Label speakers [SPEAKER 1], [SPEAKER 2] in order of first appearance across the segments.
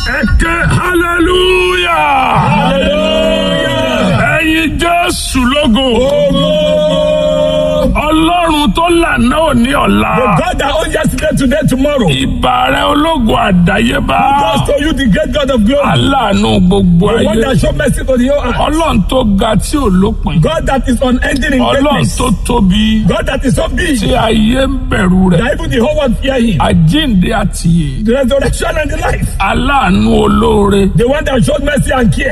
[SPEAKER 1] ẹ̀kẹ́ hallelujah
[SPEAKER 2] Hallelujah.
[SPEAKER 1] ẹ̀yin jésù lógo ọlọ́run tó lànà òní ọ̀la
[SPEAKER 2] The God that owns yesterday, today, tomorrow.
[SPEAKER 1] ìbà rẹ ológo àdáyébá
[SPEAKER 2] Just to you, the great God of glory.
[SPEAKER 1] aláàánú gbogbo
[SPEAKER 2] The one
[SPEAKER 1] ayé
[SPEAKER 2] that show mercy to the whole earth.
[SPEAKER 1] ọlọ́run tó ga tí ò lópin
[SPEAKER 2] God that is unending in
[SPEAKER 1] ọlọ́run
[SPEAKER 2] greatness.
[SPEAKER 1] tó tóbi
[SPEAKER 2] God that is so big
[SPEAKER 1] tí ayé ń bẹ̀rù rẹ̀
[SPEAKER 2] that even the whole world fear him.
[SPEAKER 1] àjíǹde àtìyè
[SPEAKER 2] The resurrection and the life.
[SPEAKER 1] aláàánú olóore
[SPEAKER 2] The one that shows mercy and care.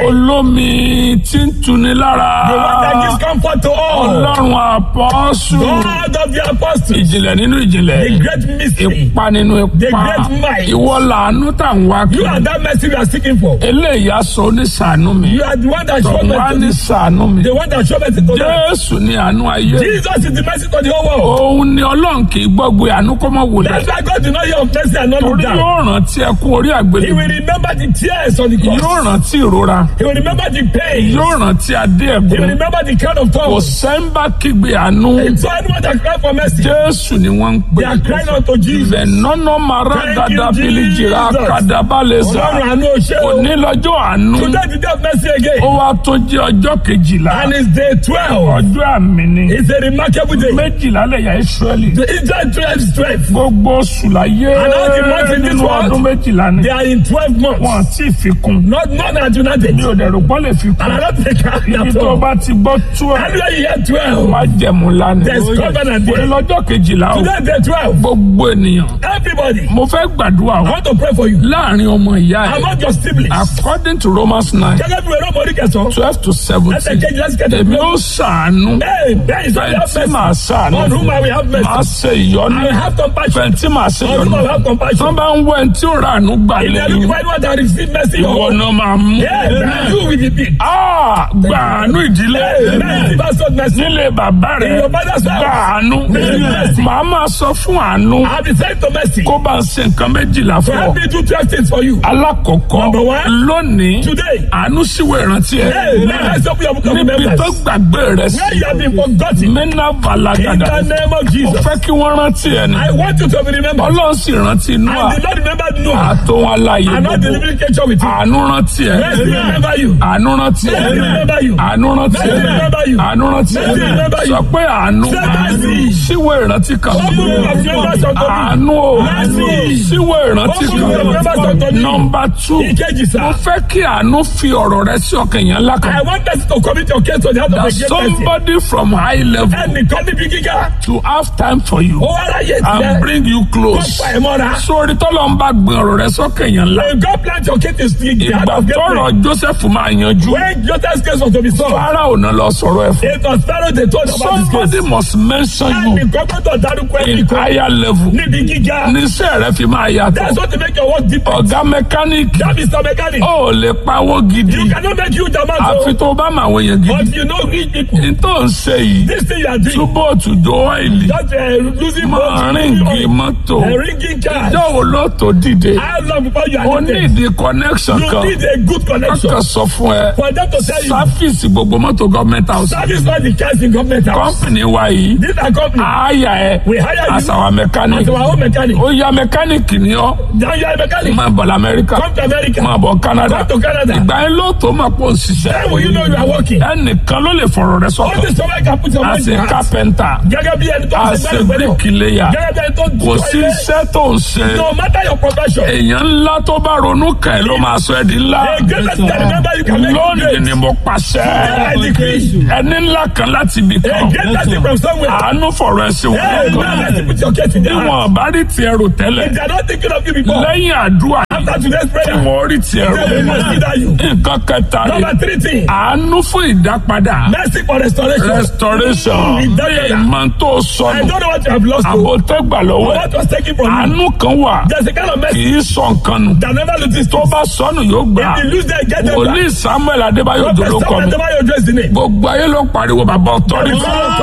[SPEAKER 1] olómi tí ń tuni lára
[SPEAKER 2] The one that gives comfort to all.
[SPEAKER 1] ọlọ́run àpọ́sù
[SPEAKER 2] God of the apostles.
[SPEAKER 1] ìjìnlẹ̀ nínú ìjìnlẹ̀
[SPEAKER 2] The great mystery.
[SPEAKER 1] ipa nínú
[SPEAKER 2] The
[SPEAKER 1] ipa
[SPEAKER 2] great might.
[SPEAKER 1] ìwọ làánú tá ń wá
[SPEAKER 2] You
[SPEAKER 1] kiri
[SPEAKER 2] are that mercy we are seeking for.
[SPEAKER 1] eléyìí aṣọ oníṣàánú mi
[SPEAKER 2] You are the one that shows
[SPEAKER 1] tọ̀hún wá ní
[SPEAKER 2] mercy.
[SPEAKER 1] ṣàánú mi
[SPEAKER 2] The one that shows mercy to them.
[SPEAKER 1] jésù ni àánú ayé
[SPEAKER 2] Jesus is the mercy to the whole world.
[SPEAKER 1] òun ni ọlọ́run kì í gbọ́gbé àánú kó mọ́ wò
[SPEAKER 2] That's
[SPEAKER 1] lẹ̀
[SPEAKER 2] why God did not hear of mercy and not look
[SPEAKER 1] torí
[SPEAKER 2] down.
[SPEAKER 1] yóò rántí ẹkún orí
[SPEAKER 2] He
[SPEAKER 1] àgbélébùú
[SPEAKER 2] will remember the tears on the
[SPEAKER 1] yóò
[SPEAKER 2] cross.
[SPEAKER 1] rántí ìrora
[SPEAKER 2] He will remember the pain.
[SPEAKER 1] yóò rántí adé
[SPEAKER 2] He will
[SPEAKER 1] ẹ̀gbọ́n
[SPEAKER 2] remember the crown of
[SPEAKER 1] kò
[SPEAKER 2] thorns.
[SPEAKER 1] sẹ́ńbà kígbe àánú
[SPEAKER 2] So anyone that cry for mercy,
[SPEAKER 1] jésù ni wọ́n ń pè
[SPEAKER 2] they are crying out to Jesus.
[SPEAKER 1] bẹ̀nọ́nà mara
[SPEAKER 2] Thank you,
[SPEAKER 1] dada bilijira
[SPEAKER 2] Jesus.
[SPEAKER 1] kadabaleza
[SPEAKER 2] Ọlọ́run àánú o ṣé o.
[SPEAKER 1] òní lọ́jọ́ àánú
[SPEAKER 2] Today the day of mercy
[SPEAKER 1] ó
[SPEAKER 2] again.
[SPEAKER 1] wá tó jẹ́ ọjọ́ kejìlá
[SPEAKER 2] And it's day twelve.
[SPEAKER 1] ọjọ́ àmì ni
[SPEAKER 2] It's a remarkable day.
[SPEAKER 1] méjìlá lẹ̀yà ìsírẹ́lì
[SPEAKER 2] The Israel twelve strength.
[SPEAKER 1] gbogbo oṣù láyé
[SPEAKER 2] And all the months in this
[SPEAKER 1] nínú
[SPEAKER 2] world,
[SPEAKER 1] ọdún méjìlá ni
[SPEAKER 2] They are in twelve
[SPEAKER 1] wọn
[SPEAKER 2] months.
[SPEAKER 1] àti ìfikún
[SPEAKER 2] Not more than united.
[SPEAKER 1] mi ò dẹ̀rù pọ́n lè fi
[SPEAKER 2] And
[SPEAKER 1] kún
[SPEAKER 2] I don't think I
[SPEAKER 1] ibi
[SPEAKER 2] at
[SPEAKER 1] tó
[SPEAKER 2] all.
[SPEAKER 1] bá ti gbọ́ tú ẹ̀
[SPEAKER 2] Anywhere you hear twelve.
[SPEAKER 1] má jẹ̀mú lánàá
[SPEAKER 2] There's covenant
[SPEAKER 1] òní
[SPEAKER 2] there.
[SPEAKER 1] lọ́jọ́ kejìlá o
[SPEAKER 2] Today day twelve.
[SPEAKER 1] gbogbo ènìyàn
[SPEAKER 2] Everybody.
[SPEAKER 1] mo fẹ́ gbàdúrà
[SPEAKER 2] I
[SPEAKER 1] o
[SPEAKER 2] want to pray for you.
[SPEAKER 1] láàrin ọmọ ìyá ẹ̀
[SPEAKER 2] Among your siblings.
[SPEAKER 1] according to Romans nine
[SPEAKER 2] Gẹ́gẹ́ bí wẹ́rẹ́ ọmọdé kẹsàn-án.
[SPEAKER 1] twelve to
[SPEAKER 2] Ẹsẹ̀
[SPEAKER 1] seventeen
[SPEAKER 2] kejì lẹ́sẹ̀ kẹtẹ̀.
[SPEAKER 1] èmi ó ṣàánú
[SPEAKER 2] Hey, there is only have
[SPEAKER 1] fẹ̀ntì màá
[SPEAKER 2] mercy.
[SPEAKER 1] ṣàánú
[SPEAKER 2] On whom I will have
[SPEAKER 1] màá
[SPEAKER 2] mercy.
[SPEAKER 1] ṣe ìyọ́nú
[SPEAKER 2] I will have compassion.
[SPEAKER 1] fẹ̀ntì màá ṣe
[SPEAKER 2] On whom I
[SPEAKER 1] ìyọ́nú
[SPEAKER 2] will have compassion.
[SPEAKER 1] tó bá ń wọ ẹni tí ó rà àánú gbà
[SPEAKER 2] If they are looking
[SPEAKER 1] lẹ́yìn
[SPEAKER 2] for anyone that receive mercy,
[SPEAKER 1] ìwọ
[SPEAKER 2] you
[SPEAKER 1] náà máa mú
[SPEAKER 2] Yeah, man, you will be big.
[SPEAKER 1] Ah, gbà àánú ìdílé
[SPEAKER 2] Hey, mercy, pastor, mercy.
[SPEAKER 1] nílé bàbá rẹ
[SPEAKER 2] In your father's house.
[SPEAKER 1] gbà àánú
[SPEAKER 2] Mercy.
[SPEAKER 1] màá máa sọ fún àánú
[SPEAKER 2] I have been sent to mercy.
[SPEAKER 1] kó bá ń ṣe nǹkan méjìlá fún ọ
[SPEAKER 2] Help me do twelve things for you.
[SPEAKER 1] alákọ̀ọ́kọ́
[SPEAKER 2] Number one.
[SPEAKER 1] lónìí
[SPEAKER 2] Today.
[SPEAKER 1] àánú síwèé ìrántí ẹ
[SPEAKER 2] Hey, man, let's open your book of
[SPEAKER 1] níbi
[SPEAKER 2] remembrance.
[SPEAKER 1] tó gbàgbé rẹ sí
[SPEAKER 2] Where you have been forgotten.
[SPEAKER 1] mẹ́nà
[SPEAKER 2] In
[SPEAKER 1] balagada
[SPEAKER 2] the name of
[SPEAKER 1] ó
[SPEAKER 2] Jesus.
[SPEAKER 1] fẹ́ kí wọ́n rántí ẹ ní
[SPEAKER 2] I want you to be remembered.
[SPEAKER 1] ọlọ́run sì rántí inú à
[SPEAKER 2] And the Lord remembered Noah.
[SPEAKER 1] àtòun aláyé
[SPEAKER 2] I'm not
[SPEAKER 1] gbogbo
[SPEAKER 2] delivering ketchup with you.
[SPEAKER 1] àánú rántí ẹ
[SPEAKER 2] Mercy remember you.
[SPEAKER 1] àánú rántí ẹ
[SPEAKER 2] Mercy remember you.
[SPEAKER 1] àánú rántí ẹ
[SPEAKER 2] Mercy remember you.
[SPEAKER 1] àánú rántí ẹ
[SPEAKER 2] Mercy remember you.
[SPEAKER 1] sọ pé àánú
[SPEAKER 2] Say mercy.
[SPEAKER 1] síwèé ìrántí kan
[SPEAKER 2] Open book of remembrance unto me.
[SPEAKER 1] àánú o
[SPEAKER 2] Mercy.
[SPEAKER 1] síwèé ìrántí
[SPEAKER 2] Open book of remembrance unto
[SPEAKER 1] kan
[SPEAKER 2] me.
[SPEAKER 1] nọmba two
[SPEAKER 2] Ìkejì sá.
[SPEAKER 1] mo fẹ́ kí àánú fi ọ̀rọ̀ rẹ sí ọkàn yẹn ńlá kan
[SPEAKER 2] I want us to commit your case to the heart of
[SPEAKER 1] that
[SPEAKER 2] the great person.
[SPEAKER 1] somebody from high level
[SPEAKER 2] Ẹnìkan níbi gíga.
[SPEAKER 1] to have time for you
[SPEAKER 2] Ó wá ráyè
[SPEAKER 1] and
[SPEAKER 2] tilẹ̀.
[SPEAKER 1] bring you
[SPEAKER 2] Kó
[SPEAKER 1] close.
[SPEAKER 2] pa ẹ̀ mọ́ra.
[SPEAKER 1] sórí tọ́lọ̀ ń bá gbin ọ̀rọ̀ rẹ sọ́kàn yẹn ńlá.
[SPEAKER 2] May God plant your case to the heart
[SPEAKER 1] ìgbà
[SPEAKER 2] of great
[SPEAKER 1] tọ́rọ̀
[SPEAKER 2] men.
[SPEAKER 1] Joseph máa yanjú.
[SPEAKER 2] When Joseph's case was to be solved,
[SPEAKER 1] Fáráò náà lọ sọ̀rọ̀ ẹ̀ fún.
[SPEAKER 2] it was Pharaoh they told about his
[SPEAKER 1] somebody
[SPEAKER 2] case.
[SPEAKER 1] must mention you
[SPEAKER 2] Ẹnìkan gbọ́dọ̀ dárúkọ
[SPEAKER 1] in
[SPEAKER 2] ẹnìkan
[SPEAKER 1] higher level.
[SPEAKER 2] níbi gíga.
[SPEAKER 1] níṣẹ́ rẹ fi máa
[SPEAKER 2] That's
[SPEAKER 1] yàtọ̀.
[SPEAKER 2] what to make your work deeper.
[SPEAKER 1] ọ̀gá mẹkáníìkì
[SPEAKER 2] That is the mechanic.
[SPEAKER 1] ó lè pawó gidi
[SPEAKER 2] You cannot make huge amount
[SPEAKER 1] àfi
[SPEAKER 2] of
[SPEAKER 1] tó bá máa wọ yẹn gidi.
[SPEAKER 2] but you know rich people.
[SPEAKER 1] n tó ń ṣe yìí
[SPEAKER 2] This thing you are doing,
[SPEAKER 1] túbọ̀ tùjọ ọ́ìlì
[SPEAKER 2] just uh, losing
[SPEAKER 1] máa
[SPEAKER 2] money,
[SPEAKER 1] ríǹgì mọ́tò.
[SPEAKER 2] uh, ringing cars.
[SPEAKER 1] ìjọ́ wo ló tó dìde?
[SPEAKER 2] How long before you
[SPEAKER 1] ó
[SPEAKER 2] are
[SPEAKER 1] ní
[SPEAKER 2] needed?
[SPEAKER 1] ìdí connection
[SPEAKER 2] You
[SPEAKER 1] kan.
[SPEAKER 2] need a good connection
[SPEAKER 1] kọ́kọ́ sọ fún ẹ.
[SPEAKER 2] for them to tell you.
[SPEAKER 1] sáfíìsì gbogbo mọ́tò gọ́ọ̀mẹ́ntà ọ̀sán.
[SPEAKER 2] Service not the cars in government house.
[SPEAKER 1] kọ́mpìnì wa yìí
[SPEAKER 2] These are companies.
[SPEAKER 1] àáyà ẹ
[SPEAKER 2] We hire you
[SPEAKER 1] as our
[SPEAKER 2] as
[SPEAKER 1] mechanic
[SPEAKER 2] our own mechanic.
[SPEAKER 1] ó yá mẹkáníìkì ni ọ́
[SPEAKER 2] Now you are a mechanic.
[SPEAKER 1] máa bọ̀ lamẹ́ríkà
[SPEAKER 2] Come to America.
[SPEAKER 1] máa bọ̀ Canada
[SPEAKER 2] Come to Canada.
[SPEAKER 1] ìgbà yẹn ló tó máa pọ̀
[SPEAKER 2] Then
[SPEAKER 1] ṣiṣẹ́
[SPEAKER 2] will you know you are working?
[SPEAKER 1] ẹnìkan ló lè fọ̀rọ̀ rẹ
[SPEAKER 2] All
[SPEAKER 1] sọ̀tọ̀
[SPEAKER 2] this time I can put your mind
[SPEAKER 1] as
[SPEAKER 2] in
[SPEAKER 1] a
[SPEAKER 2] heart.
[SPEAKER 1] carpenter
[SPEAKER 2] Gẹ́gẹ́ bí ẹni tó ń
[SPEAKER 1] as
[SPEAKER 2] ṣe
[SPEAKER 1] a
[SPEAKER 2] bẹ́ẹ̀ pẹ̀lú.
[SPEAKER 1] bricklayer
[SPEAKER 2] Gẹ́gẹ́ bí ẹni tó ń
[SPEAKER 1] kò sí
[SPEAKER 2] ilé.
[SPEAKER 1] iṣẹ́ tó ń ṣe
[SPEAKER 2] No matter your profession.
[SPEAKER 1] èèyàn ńlá tó bá ronú kàn ẹ́ ló máa sọ ẹ́ di ńlá
[SPEAKER 2] A greatest that remember you can make it
[SPEAKER 1] lónìí
[SPEAKER 2] great.
[SPEAKER 1] ni mo pàṣẹ
[SPEAKER 2] I decree.
[SPEAKER 1] ẹni ńlá kan láti ibì
[SPEAKER 2] A
[SPEAKER 1] kan
[SPEAKER 2] greatest thing from somewhere.
[SPEAKER 1] àánú fọ̀rọ̀ ẹ̀ sí
[SPEAKER 2] Hey,
[SPEAKER 1] wọn
[SPEAKER 2] man, let's put your case in their
[SPEAKER 1] bí
[SPEAKER 2] hands.
[SPEAKER 1] wọn bá rí tiẹ̀ rò tẹ́lẹ̀
[SPEAKER 2] If they are not thinking of you before,
[SPEAKER 1] lẹ́yìn àdúrà
[SPEAKER 2] after today's prayer,
[SPEAKER 1] wọn rí tiẹ̀
[SPEAKER 2] they will
[SPEAKER 1] rò
[SPEAKER 2] consider you.
[SPEAKER 1] nǹkan kẹta
[SPEAKER 2] Number
[SPEAKER 1] rẹ̀
[SPEAKER 2] three thing,
[SPEAKER 1] àánú fún ìdápadà
[SPEAKER 2] mercy for restoration.
[SPEAKER 1] restoration
[SPEAKER 2] Ìdápadà.
[SPEAKER 1] ìmọ̀ tó
[SPEAKER 2] I
[SPEAKER 1] sọnù
[SPEAKER 2] don't know what you have lost. oh,
[SPEAKER 1] àbò tó gbà lọ́wọ́ ẹ̀
[SPEAKER 2] What was taken from you.
[SPEAKER 1] àánú kan wà
[SPEAKER 2] There's a kind of
[SPEAKER 1] kì
[SPEAKER 2] mercy
[SPEAKER 1] í sọ nǹkan nù
[SPEAKER 2] that never loses.
[SPEAKER 1] tó bá sọnù yóò gbà
[SPEAKER 2] If you lose them, get them back.
[SPEAKER 1] wòlíì Samuel Adébáyọ̀
[SPEAKER 2] Prophet
[SPEAKER 1] dolókọ
[SPEAKER 2] Samuel
[SPEAKER 1] mi
[SPEAKER 2] Adébáyọ̀ address the name.
[SPEAKER 1] gbogbo ayé ló ń pariwo bàbá ọ̀tọ́rìtì
[SPEAKER 2] Bàbá authority.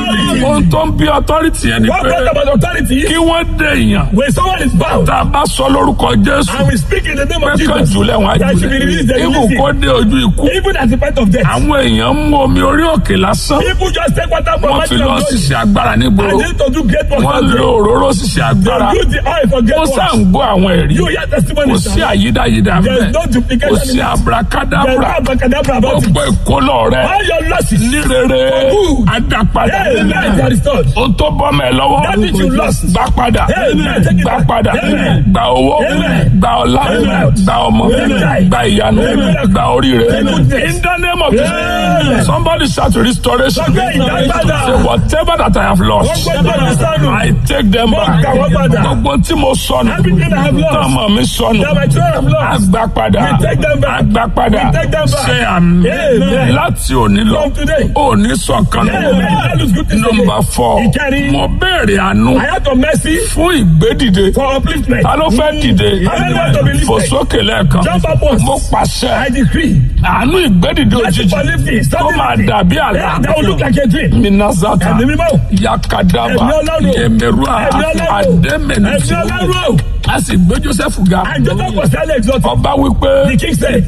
[SPEAKER 2] authority.
[SPEAKER 1] ohun tó ń bí authority yẹn ni
[SPEAKER 2] What
[SPEAKER 1] pé
[SPEAKER 2] brought about authority?
[SPEAKER 1] kí wọ́n dé èèyàn
[SPEAKER 2] When someone is bound
[SPEAKER 1] tá a bá sọ lórúkọ jésù
[SPEAKER 2] and we speak in the name
[SPEAKER 1] pé
[SPEAKER 2] of
[SPEAKER 1] kàn
[SPEAKER 2] Jesus,
[SPEAKER 1] jùlẹ̀ wọn á
[SPEAKER 2] that should be released, they
[SPEAKER 1] jùlẹ̀
[SPEAKER 2] release
[SPEAKER 1] ibù kó
[SPEAKER 2] it.
[SPEAKER 1] dé ojú ikú
[SPEAKER 2] Even at the point of death.
[SPEAKER 1] àwọn èèyàn ń mú omi orí òkè lásán
[SPEAKER 2] People just take water from
[SPEAKER 1] wọ́n fi
[SPEAKER 2] mountain
[SPEAKER 1] lọ
[SPEAKER 2] of glory.
[SPEAKER 1] ṣiṣẹ́ agbára
[SPEAKER 2] And
[SPEAKER 1] nígboro
[SPEAKER 2] they to do great works.
[SPEAKER 1] wọ́n
[SPEAKER 2] on
[SPEAKER 1] lo
[SPEAKER 2] them.
[SPEAKER 1] òróró ṣiṣẹ́ agbára
[SPEAKER 2] They use the oil for great
[SPEAKER 1] ó sá
[SPEAKER 2] works.
[SPEAKER 1] ń gbọ́ àwọn ẹ̀rí
[SPEAKER 2] You hear
[SPEAKER 1] kò
[SPEAKER 2] testimonies.
[SPEAKER 1] sí àyídáyídá
[SPEAKER 2] There
[SPEAKER 1] bẹ́ẹ̀
[SPEAKER 2] is no
[SPEAKER 1] kò
[SPEAKER 2] duplication
[SPEAKER 1] sí
[SPEAKER 2] in it. There is no
[SPEAKER 1] abrakadabra
[SPEAKER 2] abracadabra about it.
[SPEAKER 1] gbogbo ìkólọ rẹ
[SPEAKER 2] All your losses.
[SPEAKER 1] ní rere
[SPEAKER 2] good.
[SPEAKER 1] adápadà
[SPEAKER 2] Amen. They are restored.
[SPEAKER 1] ohun tó bọ́ mẹ́ lọ́wọ́
[SPEAKER 2] That which you lost.
[SPEAKER 1] gbà padà
[SPEAKER 2] Amen. Take it
[SPEAKER 1] gbà
[SPEAKER 2] back.
[SPEAKER 1] padà
[SPEAKER 2] Amen.
[SPEAKER 1] gbà owó
[SPEAKER 2] Amen.
[SPEAKER 1] gbà ọlá
[SPEAKER 2] Amen.
[SPEAKER 1] gbà ọmọ
[SPEAKER 2] Amen.
[SPEAKER 1] gbà ìyanu
[SPEAKER 2] Amen.
[SPEAKER 1] gbà oríire
[SPEAKER 2] Amen.
[SPEAKER 1] in the name of
[SPEAKER 2] Amen.
[SPEAKER 1] Jesus somebody shout restoration
[SPEAKER 2] Sọ pé ìdágbádà.
[SPEAKER 1] say whatever that I have
[SPEAKER 2] Wọ́n
[SPEAKER 1] lost
[SPEAKER 2] gbọ́dọ̀ ní sánú.
[SPEAKER 1] I take them
[SPEAKER 2] Mo
[SPEAKER 1] back
[SPEAKER 2] gbà wọ́n padà.
[SPEAKER 1] gbogbo tí mo sọnù
[SPEAKER 2] Everything I have lost.
[SPEAKER 1] tọmọ mi sọnù
[SPEAKER 2] That my children have lost.
[SPEAKER 1] agbá padà
[SPEAKER 2] We take them back.
[SPEAKER 1] agbá padà
[SPEAKER 2] We take them back.
[SPEAKER 1] ṣe àmì
[SPEAKER 2] Amen.
[SPEAKER 1] láti òní lọ
[SPEAKER 2] From today.
[SPEAKER 1] òní sọ̀kan
[SPEAKER 2] Amen. That looks good to
[SPEAKER 1] nọmba
[SPEAKER 2] say.
[SPEAKER 1] four
[SPEAKER 2] Ìkẹrin.
[SPEAKER 1] mo béèrè àánú
[SPEAKER 2] I had to mercy
[SPEAKER 1] fún ìgbédìde
[SPEAKER 2] for upliftment.
[SPEAKER 1] ta ló fẹ́ dìde
[SPEAKER 2] Anyone to be lifted.
[SPEAKER 1] fò sókè lẹ́ẹ̀kan
[SPEAKER 2] Jump up once.
[SPEAKER 1] mo pàṣẹ
[SPEAKER 2] I decree.
[SPEAKER 1] àánú ìgbédìde
[SPEAKER 2] Mercy
[SPEAKER 1] òjijì
[SPEAKER 2] for lifting.
[SPEAKER 1] kó máa
[SPEAKER 2] Suddenly.
[SPEAKER 1] dàbí àlá
[SPEAKER 2] Yeah, That will look like a dream.
[SPEAKER 1] minazata
[SPEAKER 2] Ẹ̀mí mímọ́.
[SPEAKER 1] yakadaba
[SPEAKER 2] Ẹ̀mí Ọlọ́run.
[SPEAKER 1] yemerua
[SPEAKER 2] Ẹ̀mí Ọlọ́run.
[SPEAKER 1] adémẹnutu
[SPEAKER 2] Ẹ̀mí Ọlọ́run.
[SPEAKER 1] a sì gbé joseph ga
[SPEAKER 2] And Joseph was highly exalted.
[SPEAKER 1] ọba wípé
[SPEAKER 2] The king said,